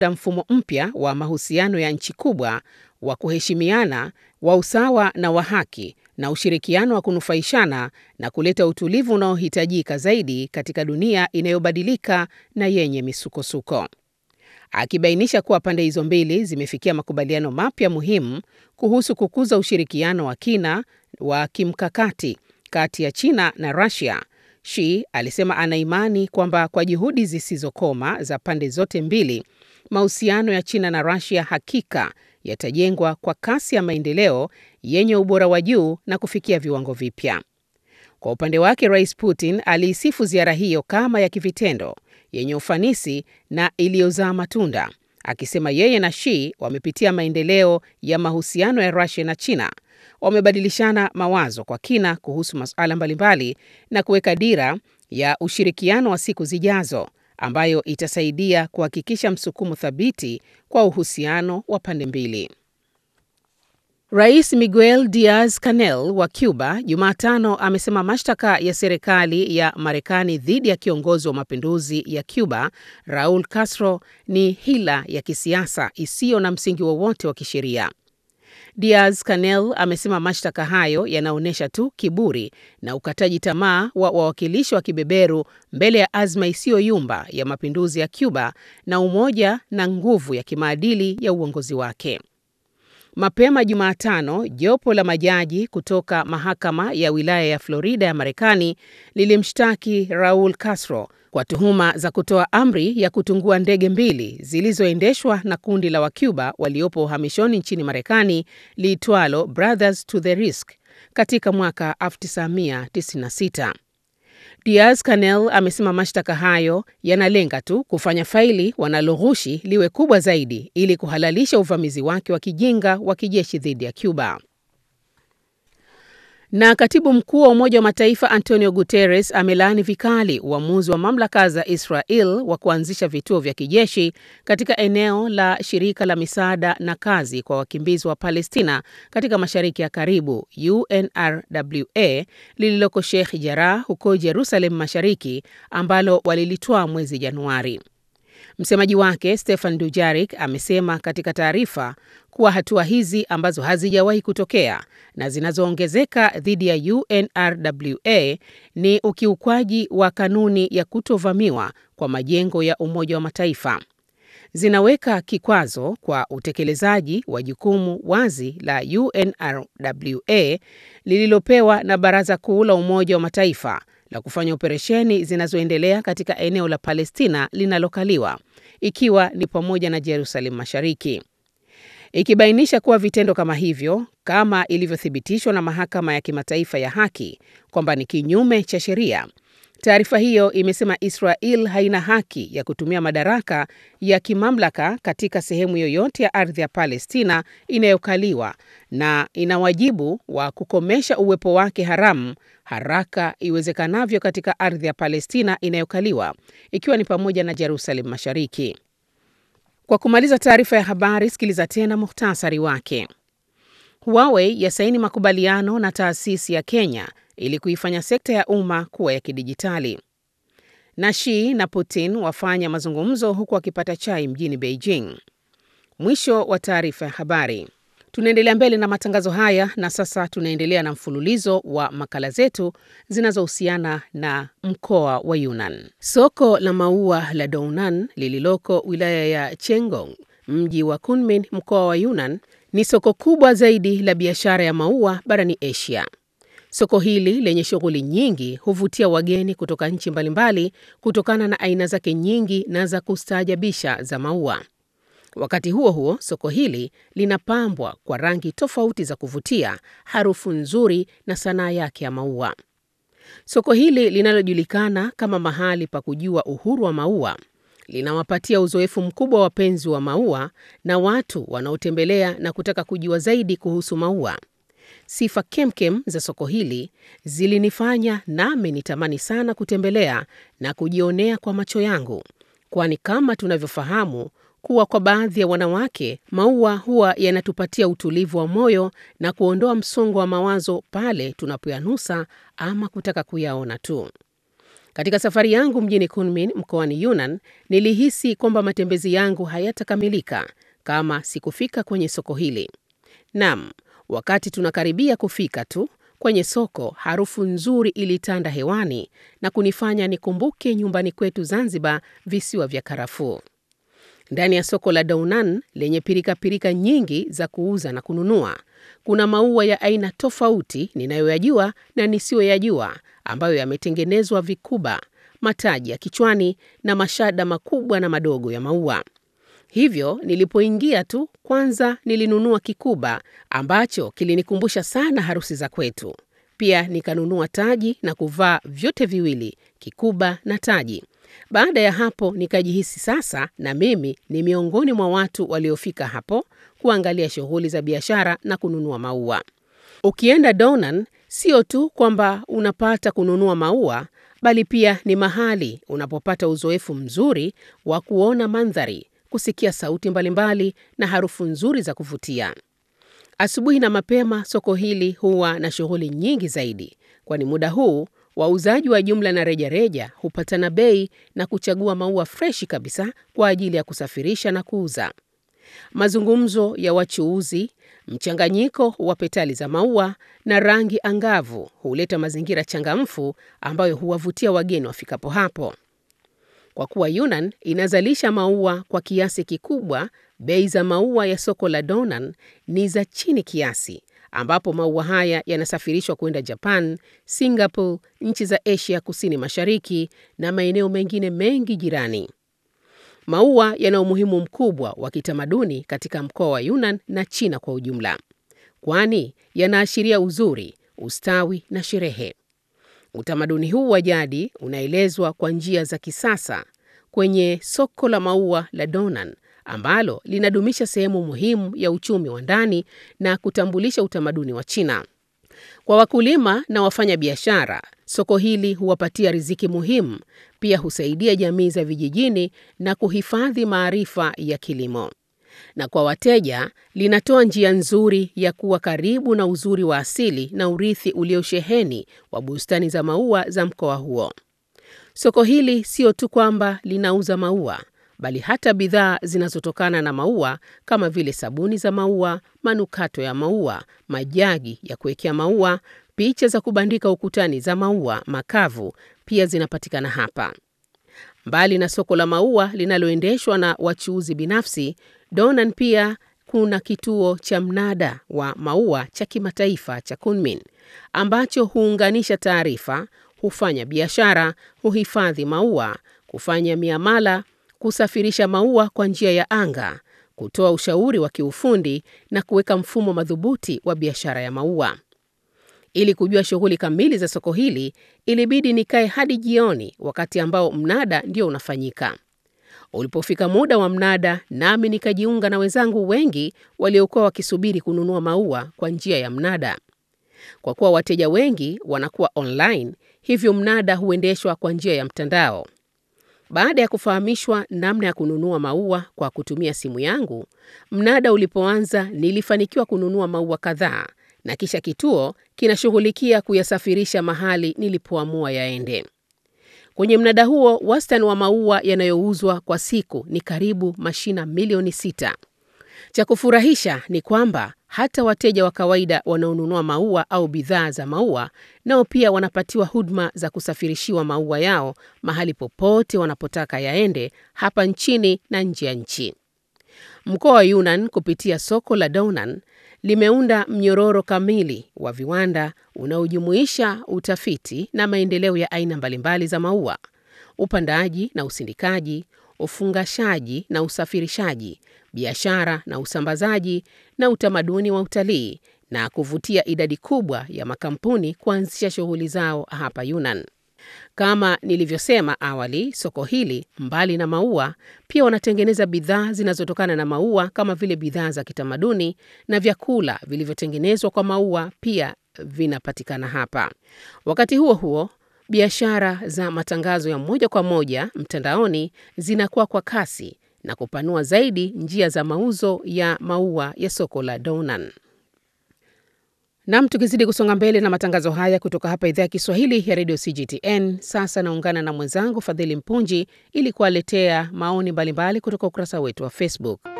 mfumo mpya wa mahusiano ya nchi kubwa wa kuheshimiana, wa usawa na wa haki na ushirikiano wa kunufaishana na kuleta utulivu unaohitajika zaidi katika dunia inayobadilika na yenye misukosuko. Akibainisha kuwa pande hizo mbili zimefikia makubaliano mapya muhimu kuhusu kukuza ushirikiano wa kina wa kimkakati kati ya China na Russia, Xi alisema ana imani kwamba kwa juhudi zisizokoma za pande zote mbili, mahusiano ya China na Russia hakika yatajengwa kwa kasi ya maendeleo yenye ubora wa juu na kufikia viwango vipya. Kwa upande wake, Rais Putin aliisifu ziara hiyo kama ya kivitendo, yenye ufanisi na iliyozaa matunda, akisema yeye na Xi wamepitia maendeleo ya mahusiano ya Russia na China, wamebadilishana mawazo kwa kina kuhusu masuala mbalimbali na kuweka dira ya ushirikiano wa siku zijazo ambayo itasaidia kuhakikisha msukumo thabiti kwa uhusiano wa pande mbili. Rais Miguel Diaz-Canel wa Cuba Jumatano amesema mashtaka ya serikali ya Marekani dhidi ya kiongozi wa mapinduzi ya Cuba Raul Castro ni hila ya kisiasa isiyo na msingi wowote wa kisheria. Diaz-Canel amesema mashtaka hayo yanaonyesha tu kiburi na ukataji tamaa wa wawakilishi wa kibeberu mbele ya azma isiyoyumba ya mapinduzi ya Cuba na umoja na nguvu ya kimaadili ya uongozi wake. Mapema Jumatano, jopo la majaji kutoka mahakama ya wilaya ya Florida ya Marekani lilimshtaki Raul Castro kwa tuhuma za kutoa amri ya kutungua ndege mbili zilizoendeshwa na kundi la Wacuba waliopo uhamishoni nchini Marekani liitwalo Brothers to the Risk katika mwaka 1996. Diaz-Canel amesema mashtaka hayo yanalenga tu kufanya faili wanaloghushi liwe kubwa zaidi ili kuhalalisha uvamizi wake wa kijinga wa kijeshi dhidi ya Cuba. Na katibu mkuu wa Umoja wa Mataifa Antonio Guterres amelaani vikali uamuzi wa mamlaka za Israel wa kuanzisha vituo vya kijeshi katika eneo la shirika la misaada na kazi kwa wakimbizi wa Palestina katika Mashariki ya Karibu UNRWA lililoko Sheikh Jarrah huko Jerusalem Mashariki ambalo walilitoa mwezi Januari. Msemaji wake Stefan Dujarik amesema katika taarifa kuwa hatua hizi ambazo hazijawahi kutokea na zinazoongezeka dhidi ya UNRWA ni ukiukwaji wa kanuni ya kutovamiwa kwa majengo ya Umoja wa Mataifa. Zinaweka kikwazo kwa utekelezaji wa jukumu wazi la UNRWA lililopewa na Baraza Kuu la Umoja wa Mataifa la kufanya operesheni zinazoendelea katika eneo la Palestina linalokaliwa ikiwa ni pamoja na Jerusalem Mashariki. Ikibainisha kuwa vitendo kama hivyo, kama ilivyothibitishwa na Mahakama ya Kimataifa ya Haki kwamba ni kinyume cha sheria. Taarifa hiyo imesema Israel haina haki ya kutumia madaraka ya kimamlaka katika sehemu yoyote ya ardhi ya Palestina inayokaliwa na ina wajibu wa kukomesha uwepo wake haramu haraka iwezekanavyo katika ardhi ya Palestina inayokaliwa ikiwa ni pamoja na Jerusalem Mashariki. Kwa kumaliza taarifa ya habari, sikiliza tena muhtasari wake. Huawei yasaini makubaliano na taasisi ya Kenya ili kuifanya sekta ya umma kuwa ya kidijitali. Na Xi na Putin wafanya mazungumzo huku wakipata chai mjini Beijing. Mwisho wa taarifa ya habari. Tunaendelea mbele na matangazo haya na sasa tunaendelea na mfululizo wa makala zetu zinazohusiana na mkoa wa Yunnan. Soko la maua la Dounan lililoko wilaya ya Chengong, mji wa Kunming, mkoa wa Yunnan, ni soko kubwa zaidi la biashara ya maua barani Asia. Soko hili lenye shughuli nyingi huvutia wageni kutoka nchi mbalimbali kutokana na aina zake nyingi na za kustaajabisha za maua. Wakati huo huo, soko hili linapambwa kwa rangi tofauti za kuvutia, harufu nzuri na sanaa yake ya maua. Soko hili linalojulikana kama mahali pa kujua uhuru wa maua linawapatia uzoefu mkubwa wapenzi wa maua na watu wanaotembelea na kutaka kujua zaidi kuhusu maua. Sifa kemkem za soko hili zilinifanya nami nitamani sana kutembelea na kujionea kwa macho yangu, kwani kama tunavyofahamu kuwa kwa baadhi ya wanawake maua huwa yanatupatia utulivu wa moyo na kuondoa msongo wa mawazo pale tunapoyanusa ama kutaka kuyaona tu. Katika safari yangu mjini Kunmin mkoani Yunnan, nilihisi kwamba matembezi yangu hayatakamilika kama sikufika kwenye soko hili. Naam, wakati tunakaribia kufika tu kwenye soko, harufu nzuri ilitanda hewani na kunifanya nikumbuke nyumbani kwetu Zanzibar, visiwa vya karafuu. Ndani ya soko la Dounan lenye pirikapirika nyingi za kuuza na kununua, kuna maua ya aina tofauti ninayoyajua na nisiyoyajua ambayo yametengenezwa vikuba, mataji ya kichwani na mashada makubwa na madogo ya maua. Hivyo nilipoingia tu, kwanza nilinunua kikuba ambacho kilinikumbusha sana harusi za kwetu. Pia nikanunua taji na kuvaa vyote viwili, kikuba na taji. Baada ya hapo nikajihisi sasa na mimi ni miongoni mwa watu waliofika hapo kuangalia shughuli za biashara na kununua maua. Ukienda Dounan, sio tu kwamba unapata kununua maua, bali pia ni mahali unapopata uzoefu mzuri wa kuona mandhari, kusikia sauti mbalimbali na harufu nzuri za kuvutia. Asubuhi na mapema soko hili huwa na shughuli nyingi zaidi, kwani muda huu wauzaji wa jumla na rejareja hupatana bei na kuchagua maua freshi kabisa kwa ajili ya kusafirisha na kuuza. Mazungumzo ya wachuuzi, mchanganyiko wa petali za maua na rangi angavu huleta mazingira changamfu ambayo huwavutia wageni wafikapo hapo. Kwa kuwa Yunnan inazalisha maua kwa kiasi kikubwa, bei za maua ya soko la Dounan ni za chini kiasi, ambapo maua haya yanasafirishwa kwenda Japan, Singapore, nchi za Asia Kusini Mashariki na maeneo mengine mengi jirani. Maua yana umuhimu mkubwa wa kitamaduni katika mkoa wa Yunnan na China kwa ujumla, kwani yanaashiria uzuri, ustawi na sherehe. Utamaduni huu wa jadi unaelezwa kwa njia za kisasa kwenye soko la maua la Dounan ambalo linadumisha sehemu muhimu ya uchumi wa ndani na kutambulisha utamaduni wa China. Kwa wakulima na wafanya biashara, soko hili huwapatia riziki muhimu, pia husaidia jamii za vijijini na kuhifadhi maarifa ya kilimo. Na kwa wateja, linatoa njia nzuri ya kuwa karibu na uzuri wa asili na urithi uliosheheni wa bustani za maua za mkoa huo. Soko hili sio tu kwamba linauza maua, bali hata bidhaa zinazotokana na maua kama vile sabuni za maua, manukato ya maua, majagi ya kuwekea maua, picha za kubandika ukutani za maua makavu pia zinapatikana hapa. Mbali na soko la maua linaloendeshwa na wachuuzi binafsi, Dounan pia kuna kituo cha mnada wa maua cha kimataifa cha Kunmin ambacho huunganisha taarifa, hufanya biashara, huhifadhi maua, kufanya miamala, kusafirisha maua kwa njia ya anga, kutoa ushauri wa kiufundi na kuweka mfumo madhubuti wa biashara ya maua. Ili kujua shughuli kamili za soko hili, ilibidi nikae hadi jioni, wakati ambao mnada ndio unafanyika. Ulipofika muda wa mnada, nami nikajiunga na wenzangu wengi waliokuwa wakisubiri kununua maua kwa njia ya mnada. Kwa kuwa wateja wengi wanakuwa online, hivyo mnada huendeshwa kwa njia ya mtandao. Baada ya kufahamishwa namna ya kununua maua kwa kutumia simu yangu, mnada ulipoanza nilifanikiwa kununua maua kadhaa na kisha kituo kinashughulikia kuyasafirisha mahali nilipoamua yaende. Kwenye mnada huo, wastani wa maua yanayouzwa kwa siku ni karibu mashina milioni sita. Cha kufurahisha ni kwamba hata wateja wa kawaida wanaonunua maua au bidhaa za maua nao pia wanapatiwa huduma za kusafirishiwa maua yao mahali popote wanapotaka yaende hapa nchini na nje ya nchi. Mkoa wa Yunnan kupitia soko la Dounan limeunda mnyororo kamili wa viwanda unaojumuisha utafiti na maendeleo ya aina mbalimbali za maua, upandaji na usindikaji, ufungashaji na usafirishaji, biashara na usambazaji na utamaduni wa utalii na kuvutia idadi kubwa ya makampuni kuanzisha shughuli zao hapa Yunnan. Kama nilivyosema awali, soko hili mbali na maua pia wanatengeneza bidhaa zinazotokana na maua kama vile bidhaa za kitamaduni na vyakula vilivyotengenezwa kwa maua pia vinapatikana hapa. Wakati huo huo, biashara za matangazo ya moja kwa moja mtandaoni zinakuwa kwa kasi na kupanua zaidi njia za mauzo ya maua ya soko la Dounan. Nam, tukizidi kusonga mbele na matangazo haya kutoka hapa idhaa ya Kiswahili ya redio CGTN. Sasa naungana na mwenzangu Fadhili Mpunji ili kuwaletea maoni mbalimbali kutoka ukurasa wetu wa Facebook.